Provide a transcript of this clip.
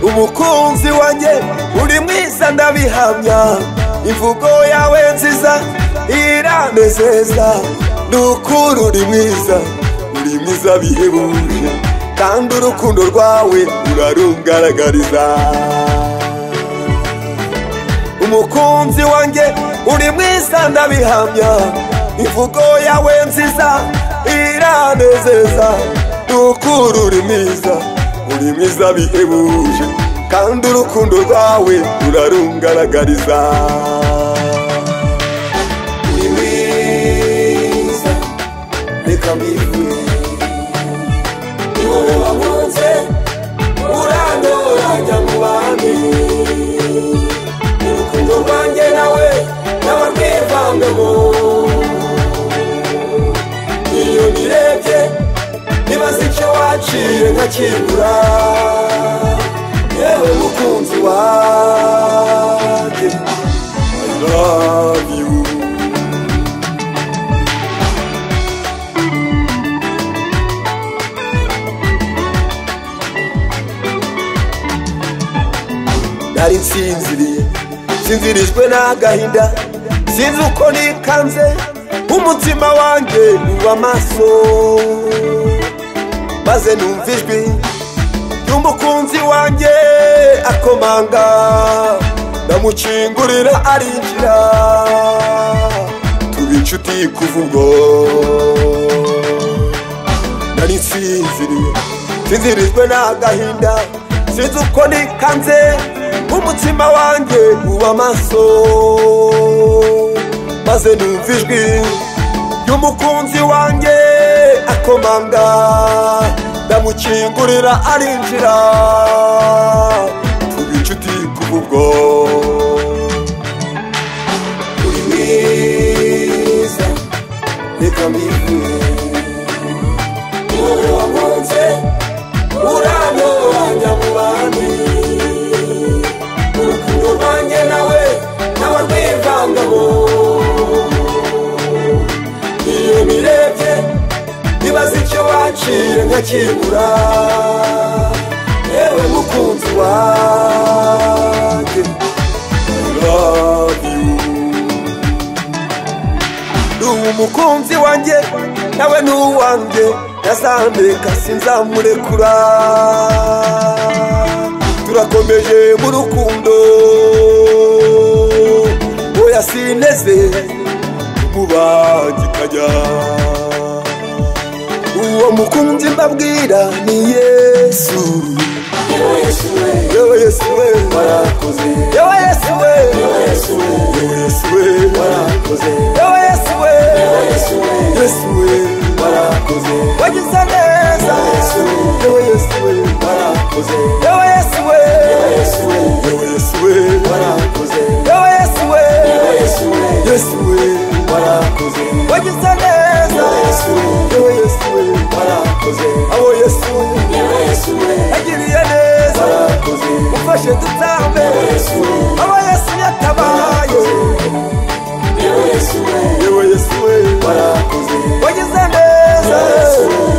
umukunzi wanjye uri mwiza ndabihamya imvugo yawe nziza iranezeza ni ukuri uri mwiza uri mwiza bihebuje kandi urukundo rwawe urarungaragariza umukunzi wanjye uri mwiza ndabihamya imvugo yawe nziza iranezeza ni ukuri uri mwiza uri mwiza bihebuje kandi urukundo rwawe rurarungaragariza uri mwiza reka mbibure ni wowe wakunze urantoranya mu bandi urukundo rwanjye nawe naba rwivangamo iyo nirebye nibaza icyo waciye nkakigura yewe mukunzi wanjye I love you nari nsinziriye nsinzirijwe n'agahinda sinzi uko nikanze umutima wanjye uba amaso maze numva ijwi ry'umukunzi wanjye akomanga ndamukingurira arinjira tuba inshuti kuva ubwo nari nsinziriye nsinzirijwe n'agahinda sinzi uko nikanze umutima wanjye uba amaso maze numva ijwi ry'umukunzi wanjye akomanga ndamukingurira arinjira tuba inshuti kuva ubwo uri mwiza reka mbibwire wowe wakunze urantoranya mu bandi urukundo rwanjye nawe nawe rwivangamo iyo nirebye nibaza icyo waciye nkakibura yewe mukunzi wanjye I love you ni umukunzi wanjye nawe ni uwanjye yazambeka sinzamurekura turakomeje mu rukundo oya sinteze umubangikanya uwo mukunzi mbabwira ni yesu yewe yesu we warakoze yewe yesu we yewe yesu we warakoze yewe yesu we yesu we warakoze wagize neza yewe yesu we warakoze yewe yesu we yewe yesu we warakoze yewe yesu we yesu we warakoze wagize neza yewe yesu we warakoze aho yesu yewe yesu we agiriye neza warakoze ufashe dutambe aho yesu yatabaye yewe yesu we warakoze wagize neza